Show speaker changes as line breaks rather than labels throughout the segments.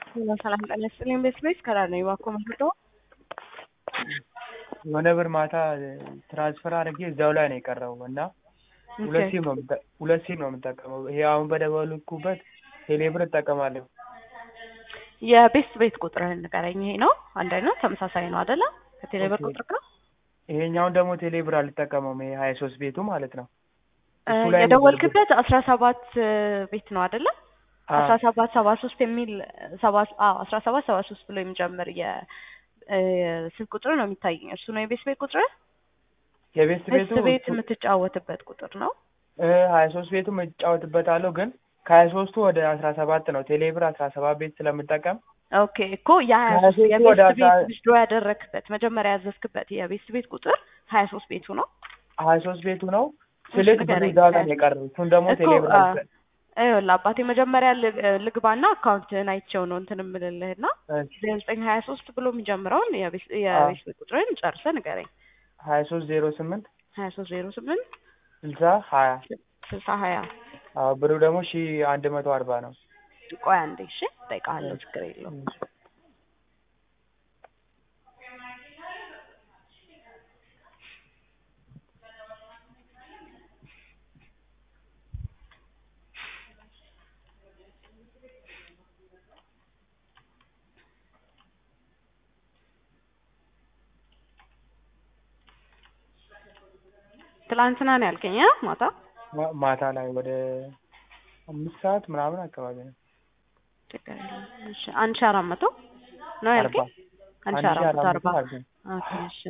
ሰላም ጤና ይስጥልኝ። ቤት ቤት ከራር ነው እባክዎ የምትወደው?
የሆነ ብር ማታ ትራንስፈር አድርጌ እዛው ላይ ነው የቀረው እና ሁለት ሲም ነው የምጠ- ሁለት ሲም ነው የምጠቀመው። ይሄ አሁን በደወልኩበት ቴሌ ብር እጠቀማለሁ።
የቤት ቤት ቁጥርህን ንገረኝ። ይሄ ነው አንድ አይነት ተመሳሳይ ነው አይደለ? ከቴሌ ብር
ኦኬ።
ቁጥር ጋር
ይሄኛውን ደግሞ ቴሌ ብር አልጠቀመውም። ይሄ ሀያ ሶስት ቤቱ ማለት ነው።
እ፣
እሱ ላይ ነው
የደወልክበት አስራ ሰባት ቤት ነው አይደለ?
አዎ።
አስራ ሰባት ሰባ ሶስት የሚል ሰባ አዎ አስራ ሰባት ሰባ ሶስት ብሎ የሚጀምር የ እ፣ ስልክ ቁጥር ነው የሚታየኝ። እሱ ነው የቤት ቤት ቁጥር?
የቤት ቤቱ
ቤት ቤት የምትጫወትበት ቁጥር ነው።
ሀያ ሶስት ቤቱ እጫወትበታለሁ ግን ከሀያ ሶስቱ ወደ አስራ ሰባት ነው ቴሌ ብር አስራ ሰባት ቤት ስለምጠቀም
ኦኬ እኮ የሀያ
ከሀያ
ሶስት
ሶስቱ
የቤት
ወደ
ቤት
አስራ-
ዊዝድሮ ያደረግክበት መጀመሪያ ያዘዝክበት የቤት ቤት ቁጥር ሀያ ሶስት ቤቱ ነው።
ሀያ ሶስት ቤቱ ነው ስልክ ብሩ
ንገረኝ።
እዛ ጋር ነው የቀረው። እሱን ደግሞ
እኮ
ቴሌ ብር
አ፣
አልጠ-
ይኸውልህ አባቴ መጀመሪያ ልግ- ልግባና አካውንትህን አይቼው ነው እንትን የምልልህና
እሺ፣
ዘጠኝ ሀያ ሶስት ብሎ የሚጀምረውን የቤት
አዎ።
የቤት ቤት ቁጥርን ጨርሰህ ንገረኝ።
ሀያ ሶስት ዜሮ ስምንት
ሀያ ሶስት ዜሮ ስምንት
ስልሳ ሀያ
ስልሳ ሀያ
አዎ ብሩ ደግሞ ሺ አንድ መቶ አርባ ነው።
ቆይ አንዴ እሺ እጠይቅሃለሁ ችግር የለውም። ትላንትና ነው ያልከኝ አ? ማታ
ማ- ማታ ላይ ወደ አምስት ሰዓት ምናምን አካባቢ ነው።
ችግር የለውም። እሺ አንድ ሺህ አራት መቶ ነው
አርባ
ያልከኝ? አንድ ሺህ አራት መቶ አርባ
አርባ
ኦኬ እሺ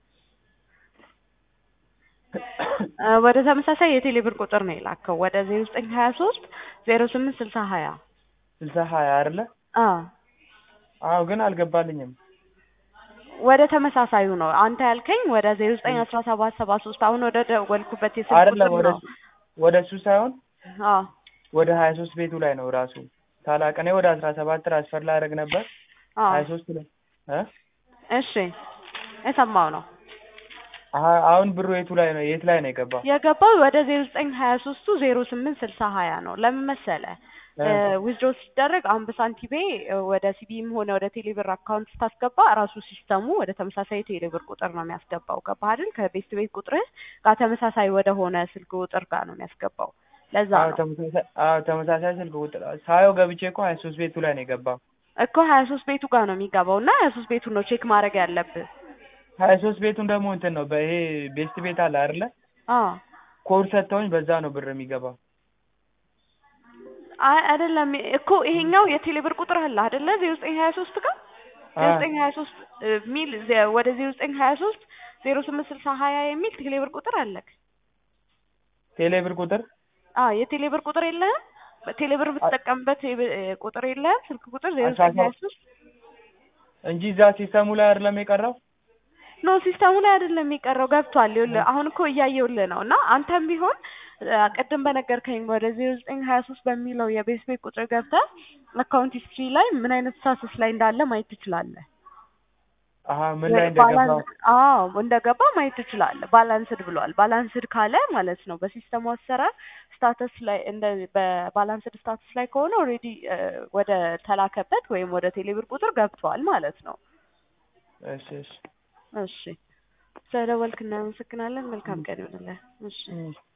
እ፣ ወደ ተመሳሳይ የቴሌ ብር ቁጥር ነው የላከው ወደ ዜሮ ዘጠኝ ሀያ ሶስት ዜሮ ስምንት ስልሳ ሀያ
ስልሳ ሀያ አይደለ?
አዎ
አዎ ግን አልገባልኝም።
ወደ ተመሳሳዩ ነው አንተ ያልከኝ ወደ ዜሮ ዘጠኝ አስራ ሰባት ሰባ ሶስት አሁን ወደ ደወልኩበት የስልክ
አይደለም
ቁጥር
ወደ
ነው።
ወደ እሱ ሳይሆን
አዎ
ወደ ሀያ ሶስት ቤቱ ላይ ነው ራሱ ሳላቅ እኔ ወደ አስራ ሰባት ትራንስፈር ላደርግ ነበር
አዎ
ሀያ ሶስት ላይ እ
እሺ የሰማው ነው
አሀ- አሁን ብሩ የቱ ላይ ነው የት ላይ ነው የገባው?
የገባው ወደ ዜሮ ዘጠኝ ሀያ ሶስቱ ዜሮ ስምንት ስልሳ ሀያ ነው። ለምን መሰለ
እ፣
ዊዝድሮ ሲደረግ አሁን በሳንቲቤ እ፣ ወደ ሲቢም ሆነ ወደ ቴሌብር አካውንት ስታስገባ ራሱ ሲስተሙ ወደ ተመሳሳይ ቴሌብር ቁጥር ነው የሚያስገባው። ገባህ አይደል? ከቤት ቤት ቁጥርህ ጋር ተመሳሳይ ወደ ሆነ ስልክ ቁጥር ጋር ነው የሚያስገባው። ለዛ
አዎ
ነው
ተመሳሳይ አዎ ተመሳሳይ ስልክ ቁጥር ሳየው ገብቼ እኮ ሀያ ሶስት ቤቱ ላይ ነው የገባው።
እኮ ሀያ ሶስት ቤቱ ጋር ነው የሚገባው እና ሀያ ሶስት ቤቱን ነው ቼክ ማድረግ ያለብህ።
ሀያ ሶስት ቤቱን ደግሞ እንትን ነው በይሄ ቤስት ቤት አለ አይደለ?
አዎ
ኮድ ሰጥተውኝ በዛ ነው ብር የሚገባው።
አይ አይደለም እኮ ይሄኛው የቴሌብር ቁጥር አለ አይደለ? ዜሮ ዘጠኝ ሀያ ሶስት ጋር ዜሮ ዘጠኝ ሀያ ሶስት ሚል ዜ- ወደ ዜሮ ዘጠኝ ሀያ ሶስት ዜሮ ስምንት ስልሳ ሀያ የሚል ቴሌብር ቁጥር አለክ።
ቴሌ ብር ቁጥር
አዎ የቴሌብር ቁጥር የለህም? በቴሌብር የምትጠቀምበት የብ- እ፣ ቁጥር የለህም? ስልክ ቁጥር ዜሮ
አስራ
ዘጠኝ ሀያ ሶስት
እንጂ እዛ ሲስተሙ ላይ አይደለም የቀረው።
ኖ ሲስተሙ ላይ አይደለም የቀረው ገብቷል። ይኸውልህ አሁን እኮ እያየሁልህ ነው እና አንተም ቢሆን አ፣ ቅድም በነገርከኝ ወደ ዜሮ ዘጠኝ ሀያ ሶስት በሚለው የቤት ቤት ቁጥር ገብተህ አካውንት ሂስትሪ ላይ ምን አይነት ስታተስ ላይ እንዳለ ማየት ትችላለህ።
አሀ ምን ላይ እንደገባው
ባላንስ አዎ እንደገባ ማየት ትችላለህ። ባላንስድ ብሏል። ባላንስድ ካለ ማለት ነው በሲስተሙ አሰራር ስታተስ ላይ እንደ በባላንስድ ስታተስ ላይ ከሆነ ኦልሬዲ ወደ ተላከበት ወይም ወደ ቴሌብር ቁጥር ገብቷል ማለት ነው።
እሺ እሺ
እሺ ስለደወልክ እናመሰግናለን። መልካም ቀን ይሆንልህ። እሺ
እም።